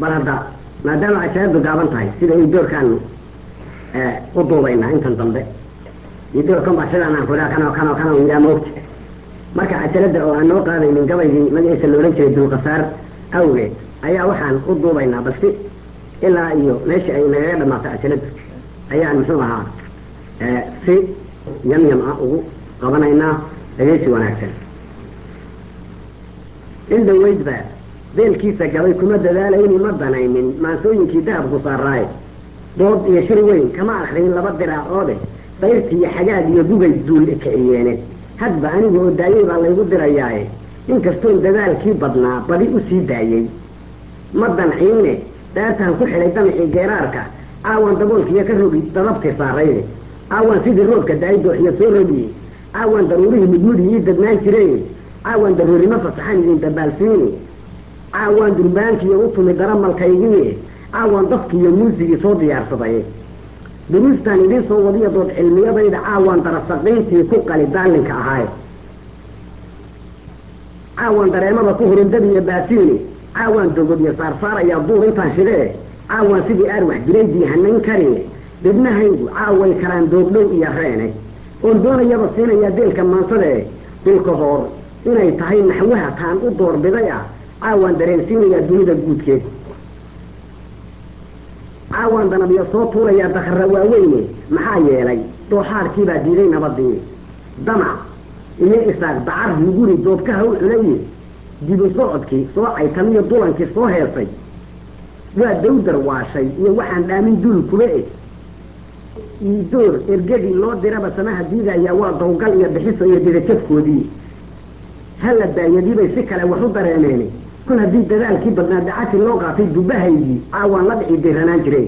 bal hadda maadaama cajaladu gaaban tahay sida ay doorkaanu u duubaynaa intan dambe iyo doorkan baa sidaan aan kudaa kanoo kanoo kanoo yiraa moogta marka cajalada oo aan noo qaadaynin gabaygii magaciisa la odhan jiray dulqasaar awgeed ayaa waxaan u duubaynaa balsi ilaa iyo meesha ay nagaga dhamaato cajaladu ayaan muxuu ahaa si yam yam ah ugu qabanaynaa dhegeysi wanaagsan in dhaweydba beelkiisa gabay kuma dadaalayni ma danaynin maansooyinkii dahabku saaraaye dood iyo shir weyn kama akriyin laba diraacoode dayrtiiyo xagaag iyo gugay duul kiciyeene hadba aniga oo daayey baa laygu dirayaaye inkastoon dadaalkii badnaa badi u sii daayey ma danciine daartaan ku xidhay damcii geeraarka aawan daboolkiiyo ka rogi dadabtii saarayde aawan sidii roobka daay dooxiyo soo rogiye aawan daruurihii mudmudii ii dadnaan jireen caawan daruurimo fasaxan idin dabaalsiini caawan durbaankiiyo u tumi daramalkaygii caawan dafkiiyo muusigii soo diyaarsaday duruustaan idiin soo wadiya dood cilmiyadayda caawan darasaqiintii ku qali daalinka ahaaye caawan dareemada ku hurindadiiyo baasiini caawan dogodiyo saarsaarayaa duur intaan shidee caawan sidii arwax dilaydii hanayn karine dibnahaygu caaway karaan doogdhow iyo reene oon doonayaba siinayaa deelka maansadae dilka hoor inay tahay naxwaha taan u doorbiday ah caawaan dareensiinayaa dunida guudkeed caawaan danabyo soo tuurayaa dakhara waaweyne maxaa yeelay dooxaarkiibaa diiday nabadii damac iyo isaaq dacar luguri doobkaha u culaye dibu socodkii soo caytamiyo dulankii soo heesay waa dawdar waashay iyo waxaan dhaamin dul kuba eg iidoor ergadii loo diraba samaha diidayaa waa dawgal iyo bixiso iyo didajafkoodii hala daayadiibay si kale wax u dareemeen kol haddii dadaalkii badnaa dacati loo qaatay dubahaygii caawaan la dhici diranaan jireen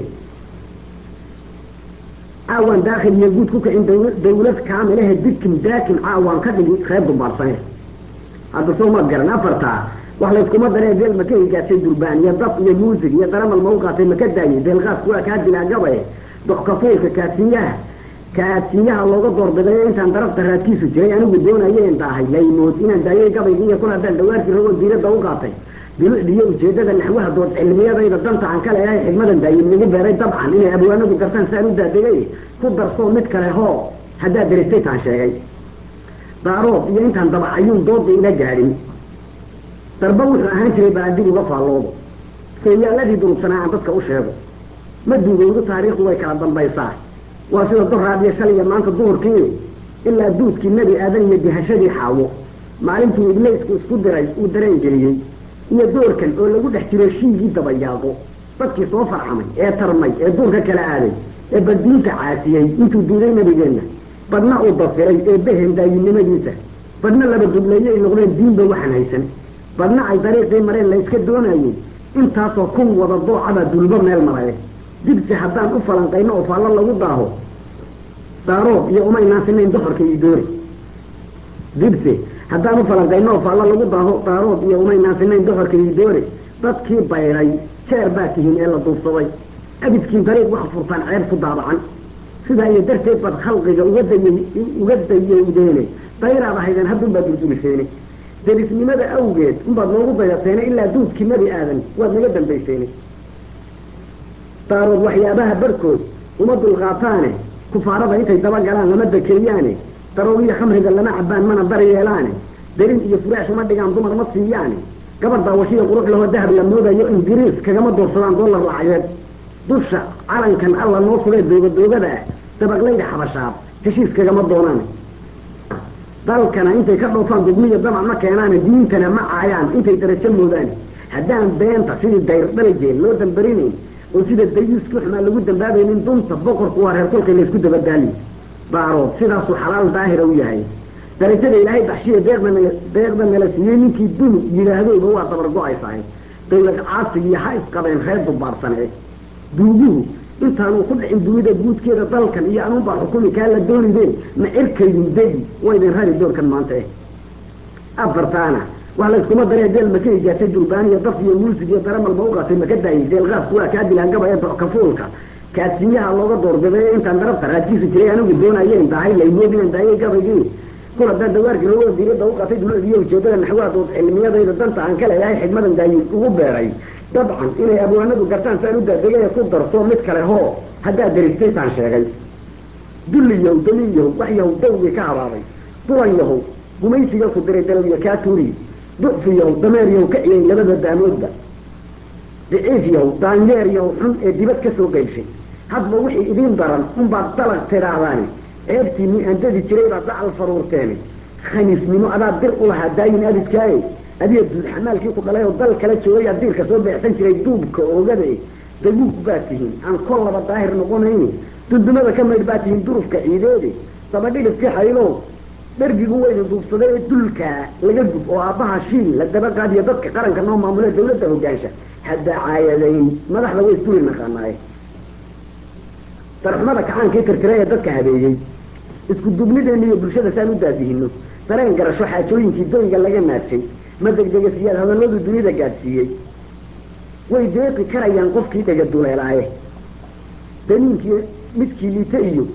caawaan daakhil iyo guud ku kicin dawlad kaamilahe dikim daakim caawaan ka dhigi reer dumbarsane hadda soo maad garan afartaa wax layskuma daree deel maka higaasay durbaan iyo daf iyo muusig iyo daramal mau qaatay maka daayay deelqaasku waa kaa dilaa gabaye doxkafuulka kaasiyaha kaasiyaha looga doorbidayo intaan darafta raadkiisu jiray anigu doonayeen daahay laymood inaan daayay gabaygi iyo kun haddaan dhawaarkii ragoo diiradda u qaatay bilucdiyo ujeedada naxwaha dood cilmiyadayda danta aan ka leeyahay xigmadan daayin nagu beeray dabcan inay abwaanadu gartaan saan u daadegay ku darsoo mid kale hoo haddaad diristay taan sheegay daaroob iyo intaan dabacayuun dooda ila gaadhin darba wuxuu ahaan jiray baa dib uga faalloodo sooyaaladii durugsanaa aan dadka u sheego ma duugowdo taariikhdu way kala dambaysaa waa sida doraad iyo shaliya maanta duhurkii ilaa duudkii nebi aadan iyo dihashadii xaawo maalintuu iblaysku isku diray uu dareen geliyey iyo doorkan oo lagu dhex jiro shiigii dabayaaqo dadkii soo farxamay ee tarmay ee duurka kala aaday ee baddiinta caasiyey intuu diiday nebigeenna badhna uu dafiray ee behen daayinimadiisa badhna laba dubleeye ay noqdeen diinba waxaan haysan badhna ay dariiqii mareen la yska doonayey intaasoo kun wada doocabaa dulbo meel maraye dibsi haddaan u falanqayno oo faallo lagu daaho daaroob iyo umaynaan sinayn doxorka iyo doori dibsi haddaan u falanqayno oo faallo lagu daaho daaroob iyo umaynaan sinayn doxorka iyo doori dadkii bayray jeer baa tihiin ee la duubsaday abidkiin dariiq waxa furtaan ceeb ku daabacan sidaa iyo darteed baad khalqiga uga dayay uga dayowdeene dayraad ahaydeen haddunbaad durduliseene derisnimada awgeed unbaad noogu dayateene ilaa duudkii nebi aadan waad naga dambayseene daarood waxyaabaha barkood uma dulqaataane kufaarada intay dabagalaan lama dakeeyaane daroogiyo khamriga lama cabaan mana dar yeelaane derin iyo furaash uma dhigaan dumar ma siiyaane gabar daawashiya qurux lahoo dahab la moodayo ingiriis kagama doorsadaan dollar lacageed dusha calankan alla noo sugay doogadoogada ah dabaqlayda xabashaab heshiis kagama doonaan dalkana intay ka dhoofaan dugmiya damac ma keenaane diintana ma caayaan intay darajo moodaane haddaan beenta sidii dayr dhaligeen loo dambarinayn oo sida dayuuskii xumaa lagu dambaabaynin dunta boqorku waa reer kolkay laysku dabadaali daarood sidaasuu xalaal daahira u yahay darajada ilaahay baxshiya deeqda deeqda nala siiyey ninkii duni yidhaahdooba waa dabar go-aysahay dawlad caasigiiyo ha isqabeen reer dubaarsanee duuguhu intaanuu ku dhicin dunida guudkeeda dalkan iyo anuunbaa xukumi kaa la doonideen ma cirkaydin degi waa idin rari doorkan maanta eh afartaana wax layskuma daree deel maka higaasay durbaan iyo daf iyo muusig iyo daramalba u qaatay maka daayay deelqaasku waa kaa dilaan gaba ee dockafuulka kaasiyaha looga doorbiday intaan darabta raadkiisu jiray anigu doonayeen dahay laymood inaan daayay gabaygii kul haddaan dawaarkii loo diirada u qatay duladiyo ujeedada naxwaha dood cilmiyadayda danta aan ka leeyahay xigmadan daayin ugu beeray dabcan inay abwaanadu gartaan saan u daadegaya ku darso mid kale hoo haddaad deristay taan sheegay dulli yahow daliil yahow wax yahow dawgii ka habaabay dulan yahow gumaysiga ku diray dalowya kaa tuuriy ducfi yahow dameer yahow ka ciyay labada daamoodba daciif yahow daanyeer yahow xun ee dibad ka soo qaybshay hadba wixii idiin daran unbaad dalag tidhaahdaani ceebtiinii aan dadi jiray baad dacal faruurteeni khaniisnimo adaa dir u lahaa daayin abidkaaye adiga duud xamaalkii ku dhalay oo dal kala joogay aad diirka soo beecsan jiray duubka oogade daguug baad tihiin aan kol laba daahir noqonayni dundumada ka maydh baad tihiin durufka ciideede dabadhilifkii xaylow dhargigu weyna duubsaday ee dulkaa laga gub oo aabbaha shiil la daba qaadiyo dadka qaranka noo maamule dawladda hogaansha haddaa caayadayn madaxda way isduli naqaanaaye darxumada kacaankii tirtira ee dadka habeeyey isku dubnideena iyo bulshada saan u daadihino dareen garasho xaajooyinkii doyga laga naadshay ma degdega siyaad hadalladu dunida gaadsiiyey way deeqi karayaan qofkii dhega duleelaaye daniinkii midkii liite iyo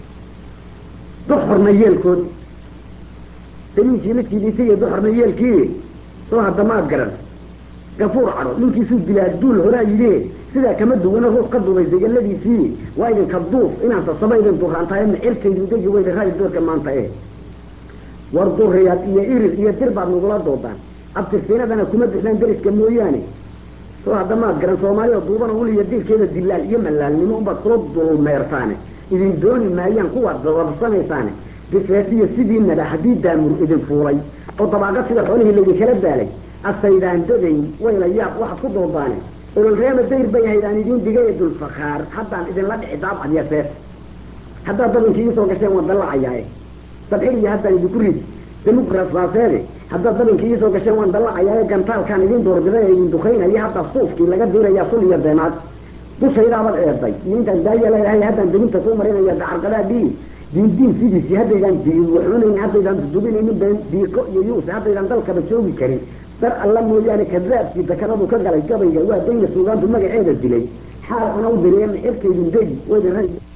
duxorna yeelkood daniinkii midkii liite iyo duxorna yeelkii soo haddamaad garan gafuur cadho ninkiisuu dilaa duul horaa yidhi sidaa kama duwana ruux ka duubay degeladiisii waa idinka duuf inaan sasaba idin duraantahay micirkaydu degi weyda raadi doorka maanta eh war duriyaad iyo irir iyo dir baad nagula doodaan abtirsiinadana kuma bixdaan deriska mooyaane soo haddamaad garan soomaaliya duubana ul iyo diirkeeda dilaal iyo malaalnimo unbaad kula dulmeertaane idin dooni maayaan kuwaad dababsanaysaane difeesiyo sidiinaba haddii daamur idin fuulay oo dabaaqad sida xoolihii laydinkala daalay asaydaan dadayn wayla yaab waxaad ku doodaane ololreema dayr bay haydaan idiin digay ee dulfakaar haddaan idinla dhici daabcad iyo seef haddaad dabankii iisoo gasheen waan dallacayaae sabxir iyo haddaan idinku rid demuqrasaaseede haddaad dabankii iisoo gasheen waan dallacayaae gantaalkaan idin doorbiday ee idin dukaynaya haddaa suufkii laga diirayaa sul iyo beenaad dushaydaabad eeday iyo intaan daaya leedahay haddaan debinta kuu marinaya dacarqadaadhii diindiin sidiisii haddaydaan waxunayn haddaydaan dudubinaynin been diiqo iyo yuuse haddaydaan dalkaba joogi karin dar alla mooyaane kadaabkii dakaradu ka galay gabayga waa dayna suugaantu magaceeda dilay xaal ana u diriye mixirkaydin degi waydin